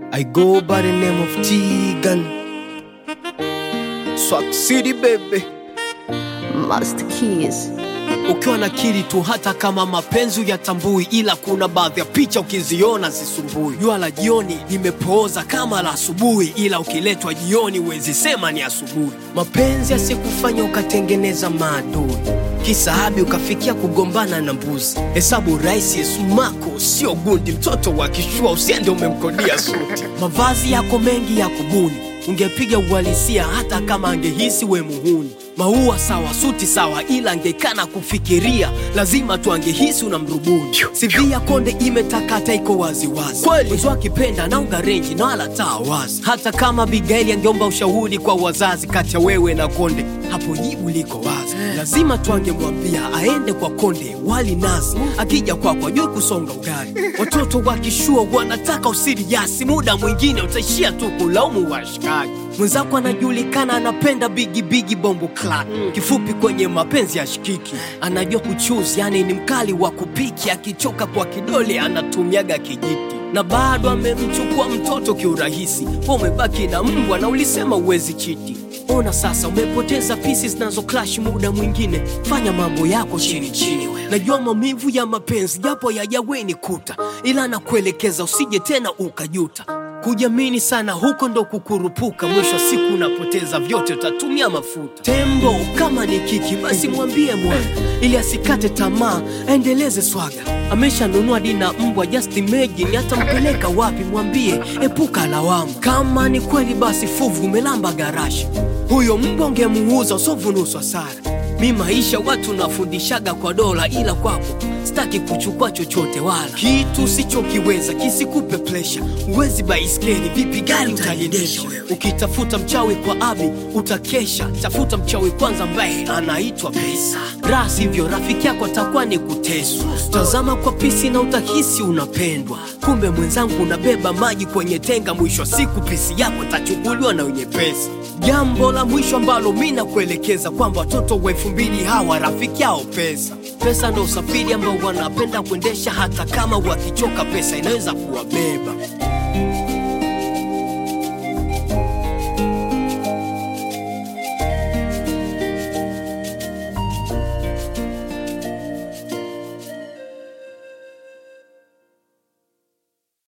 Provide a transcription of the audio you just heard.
I go by the name of Tegan. Swag City baby. Master Keys. Ukiwa na kili tu, hata kama mapenzi yatambui, ila kuna baadhi ya picha ukiziona zisumbui. Jua la jioni limepooza kama la asubuhi, ila ukiletwa jioni huwezi sema ni asubuhi. Mapenzi yasikufanya ukatengeneza maadui kisahabi ukafikia kugombana na mbuzi. Hesabu rahisi, Yesu mako sio gundi, mtoto wa kishua usiende umemkodia suti. Mavazi yako mengi ya kubuni, ungepiga uhalisia hata kama angehisi we muhuni. Maua sawa, suti sawa, ila angekana kufikiria, lazima tu angehisi una mrubuni. CV ya konde imetakata, iko waziwazi, mwenzi akipenda naunga renji na wala taa wazi. Hata kama Bigaili angeomba ushauri kwa wazazi, kati ya wewe na konde, hapo jibu liko wazi. Lazima tu angemwambia aende kwa konde, wali nazi, akija kwako ajue kusonga ugali. Watoto wakishua wanataka usiriasi, muda mwingine utaishia tu kulaumu washikaji. Mwenzako anajulikana anapenda bigi bigi bombo clat, kifupi kwenye mapenzi ya shikiki, anajua kuchuzi, yani ni mkali wa kupiki, akichoka kwa kidole anatumiaga kijiti na bado amemchukua mtoto kiurahisi. Wewe umebaki na mbwa na ulisema uwezi chiti. Ona sasa umepoteza pisi zinazo clash. Muda mwingine fanya mambo yako chini chini. Najua maumivu ya mapenzi japo yajaweni kuta, ila nakuelekeza usije tena ukajuta. Kujiamini sana huko ndo kukurupuka, mwisho wa siku unapoteza vyote, utatumia mafuta. Tembo kama ni kiki, basi mwambie mwana ili asikate tamaa, aendeleze swaga. Ameshanunua dina mbwa, just imagine atampeleka wapi? Mwambie epuka lawama. Kama ni kweli, basi fuvu umelamba garashi, huyo mbwa ungemuuza usovunuswa sara. Mi maisha watu nafundishaga kwa dola, ila kwako sitaki kuchukua chochote, wala kitu sichokiweza kisikupe presha. Uwezi baiskeli vipi, gari utaliendesha? Ukitafuta mchawi kwa abi utakesha, tafuta mchawi kwanza ambaye anaitwa pesa. Raha sivyo, rafiki yako atakuwa ni kuteswa. Tazama kwa pisi na utahisi unapendwa, kumbe mwenzangu unabeba maji kwenye tenga. Mwisho wa siku pisi yako tachukuliwa na wenye pesa. Jambo la mwisho ambalo mi nakuelekeza kwamba watoto wa elfu mbili hawa rafiki yao pesa. Pesa ndo usafiri ambao wanapenda kuendesha, hata kama wakichoka, pesa inaweza kuwabeba.